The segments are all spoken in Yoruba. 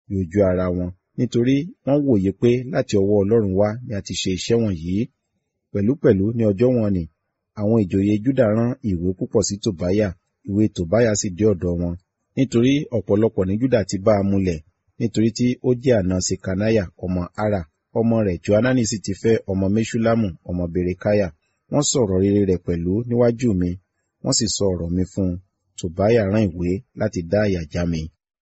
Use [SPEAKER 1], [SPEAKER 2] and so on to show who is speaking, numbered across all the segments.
[SPEAKER 1] ní ojú ara wọn nítorí wọ́n wòye pé láti ọwọ́ Ọlọ́run wá ni a ti ṣe iṣẹ́ wọ̀nyí pẹ̀lúpẹ̀lú ní ọjọ́ wọn ni àwọn ìjòyè Júdà rán ìwé púpọ̀ sí Tòbáyà ìwé Tòbáyà sì dé ọ̀dọ̀ wọn nítorí ọ̀pọ̀lọpọ̀ ní Júdà ti bá a múlẹ̀ nítorí tí ó jẹ́ àna Sekaniah ọmọ Ara ọmọ rẹ̀ Johanani sì ti fẹ́ ọmọ Meṣullamu ọmọ Berekiah wọ́n sọ̀rọ̀ rere rẹ̀ pẹ̀lú níwájú mi wọ́n sì sọ ọ̀rọ̀ mi fún un Tòbáyà rán ìwé láti dá àyà já mi.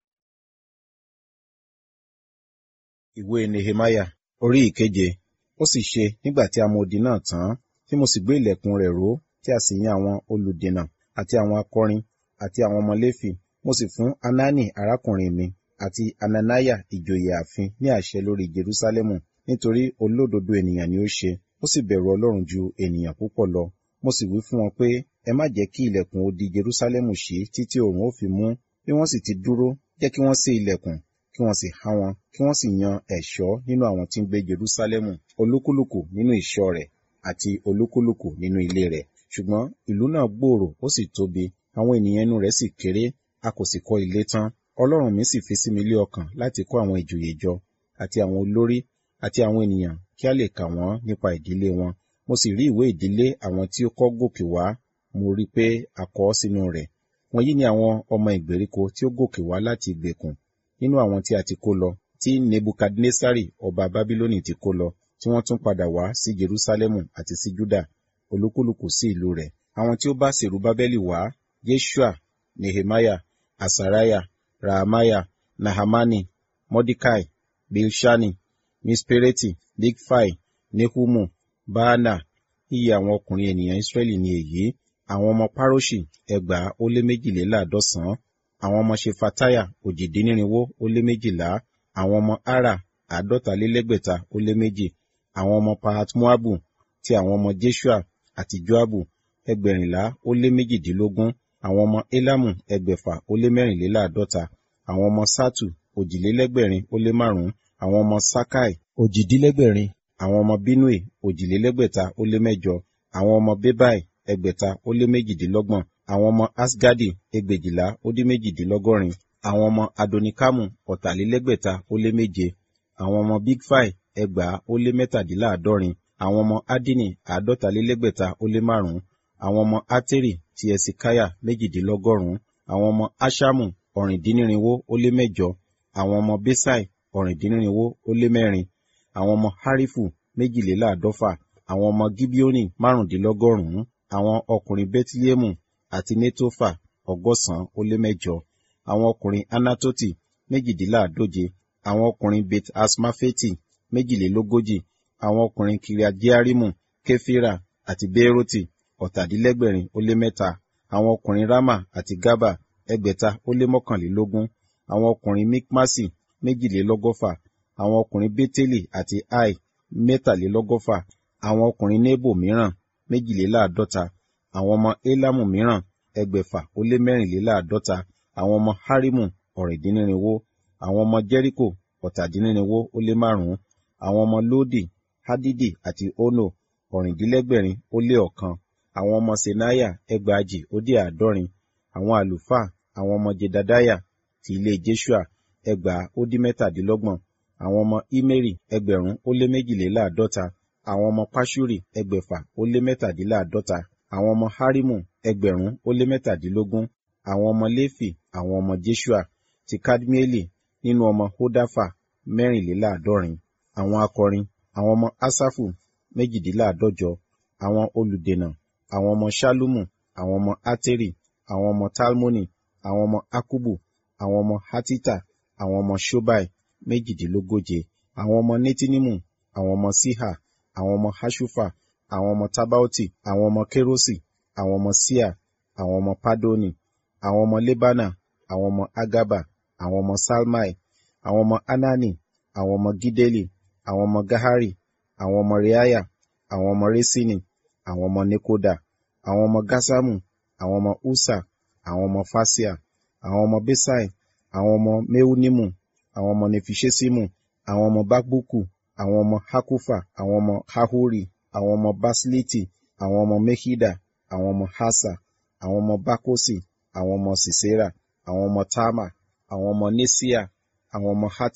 [SPEAKER 1] Ìwé Nehemaya orí ìkeje ó sì ṣe nígbà tí a mọ odi náà tán tí mo sì gbé ilẹ̀kùn rẹ̀ ró tí a sì yan àwọn olùdènà àti àwọn akọrin àti àwọn ọmọ Léfì mo sì fún Anani arákùnrin mi àti Ananiah ìjòyè ààfin ní àṣẹ lórí Jerúsálẹ́mù nítorí olódodo ènìyàn ni ó ṣe ó sì bẹ̀rù Ọlọ́run ju ènìyàn púpọ̀ lọ mo sì wí fún wọn pé ẹ má jẹ́ kí ilẹ̀kùn odi Jerúsálẹ́mù ṣí títí oòrùn ó fi mú bí wọ́n sì ti dúró jẹ́ kí wọ́n ṣí ilẹ̀kùn kí wọ́n sì há wọn kí wọ́n sì yan ẹ̀ṣọ́ nínú àwọn tí ń gbé Jerúsálẹ́mù olúkúlùkù nínú ìṣọ́ rẹ̀ àti olúkúlùkù nínú ilé rẹ̀ ṣùgbọ́n ìlú náà gbòòrò ó sì tóbi àwọn ènìyàn inú rẹ̀ sì kéré a kò sì kọ́ ilé tán Ọlọ́run mi sì fi sí mi lé ọkàn láti kó àwọn ìjòyè jọ àti àwọn olórí àti àwọn ènìyàn kí a lè kà wọ́n nípa ìdílé wọn mo sì rí ìwé ìdílé àwọn tí ó kọ́ gòkè wá mo rí pé a kọ ọ́ sínú rẹ̀ wọ̀nyí ni àwọn ọmọ ìgbèríko tí ó gòkè wá láti ìgbèkùn nínú àwọn tí a ti kó lọ tí nebukadnesari ọba bábílónì ti kó lọ tí wọ́n tún padà wá sí jerusalemu àti sí juda olúkúlùkù sí ìlú rẹ̀ àwọn tí ó bá serubábẹ́lì wá yeshua nehemiah asariah rahamiah nahamani mordecai bilshani mispereti bigfai nehumu baana iye àwọn ọkùnrin ènìyàn israẹli ni èyí àwọn ọmọ paroshi ẹgbàá ó lé méjìléláàádọ́sàn àwọn ọmọ shefataya òjìdínnírinwó ó lé méjìlá àwọn ọmọ ara àádọ́talélẹ́gbẹ̀ta ó lé méjì àwọn ọmọ pahatmoabu ti àwọn ọmọ jeshua àti joabu ẹgbẹ̀rìnlá ó lé méjìdínlógún àwọn ọmọ elamu ẹgbẹ̀fà ó lé mẹ́rìnléláàádọ́ta àwọn ọmọ satu òjìlélẹ́gbẹ̀rin ó lé márùn-ún àwọn ọmọ sakai òjìdínlẹ́gbẹ̀rin àwọn ọmọ binui òjìlélẹ́gbẹ̀ta ó lé mẹ́jọ àwọn ọmọ bebai ẹgbẹ̀ta ó lé méjìdínlọ́gbọ̀n àwọn ọmọ asgadi ẹgbẹ̀jìlá ó dín méjìdínlọ́gọ́rin àwọn ọmọ adonikamu ọ̀tàlélẹ́gbẹ̀ta ó lé méje àwọn ọmọ bigfai ẹgbàá ó lé mẹ́tàdínláàádọ́rin àwọn ọmọ adini àádọ́talélẹ́gbẹ̀ta ó lé márùn-ún àwọn ọmọ ateri ti ẹsikaya méjìdínlọ́gọ́rùn-ún àwọn ọmọ ashamu ọ̀rìndínnírinwó ó lé mẹ́jọ àwọn ọmọ besai ọ̀rìndínnírinwó ó lé mẹ́rin àwọn ọmọ harifu méjìléláàádọ́fà àwọn ọmọ gibeoni márùndínlọ́gọ́rùn-ún àwọn ọkùnrin bethilehemu àti netofa ọgọ́sàn ó lé mẹ́jọ àwọn ọkùnrin anatoti méjìdínláàádóje àwọn ọkùnrin beth asmafeti méjìlélógójì àwọn ọkùnrin kiriajearimu kefira àti beeroti ọ̀tàdínlẹ́gbẹ̀rin ó lé mẹ́ta àwọn ọkùnrin rama àti gaba ẹgbẹ̀ta ó lé mọ́kànlélógún àwọn ọkùnrin mikmasi méjìlélọ́gọ́fà àwọn ọkùnrin beteli àti ai mẹ́tàlélọ́gọ́fà àwọn ọkùnrin nebo mìíràn méjìléláàádọ́ta àwọn ọmọ elamu mìíràn ẹgbẹ̀fà ó lé mẹ́rìnléláàádọ́ta àwọn ọmọ harimu ọ̀rìndínnírinwó àwọn ọmọ jericho ọ̀tàdínnírinwó ó lé márùn-ún àwọn ọmọ lodi hadidi àti ono ọ̀rìndínlẹ́gbẹ̀rin ó lé ọ̀kan àwọn ọmọ senaya ẹgbàajì ó dé àádọ́rin àwọn àlùfáà àwọn ọmọ jedadaya ti ilé jeshua ẹgbàá ó dín mẹ́tàdínlọ́gbọ̀n àwọn ọmọ imeri ẹgbẹ̀rún ó lé méjìléláàádọ́ta àwọn ọmọ pashuri ẹgbẹ̀fà ó lé mẹ́tàdínláàádọ́ta àwọn ọmọ harimu ẹgbẹ̀rún ó lé mẹ́tàdínlógún àwọn ọmọ lefi àwọn ọmọ jeshua ti kadmieli nínú ọmọ hodafa mẹ́rìnléláàádọ́rin àwọn akọrin àwọn ọmọ asafu méjìdínláàádọ́jọ àwọn olùdènà àwọn ọmọ shalumu àwọn ọmọ ateri àwọn ọmọ talmoni àwọn ọmọ akubu àwọn ọmọ hatita àwọn ọmọ shobai méjìdínlógóje àwọn ọmọ netinimu àwọn ọmọ siha àwọn ọmọ hashufa àwọn ọmọ tabaoti àwọn ọmọ kerosi àwọn ọmọ sia àwọn ọmọ padoni àwọn ọmọ lebana àwọn ọmọ agaba àwọn ọmọ salmai àwọn ọmọ anani àwọn ọmọ gideli àwọn ọmọ gahari àwọn ọmọ reaya àwọn ọmọ resini àwọn ọmọ nekoda àwọn ọmọ gasamu àwọn ọmọ usa àwọn ọmọ fasia àwọn ọmọ besai àwọn ọmọ meunimu àwọn ọmọ nefishesimu àwọn ọmọ bakbuku àwọn ọmọ hakufa àwọn ọmọ hahuri àwọn ọmọ basiliti àwọn ọmọ mehida àwọn ọmọ hasa àwọn ọmọ bakosi àwọn ọmọ sisera àwọn ọmọ tama àwọn ọmọ nesia àwọn ọmọ hati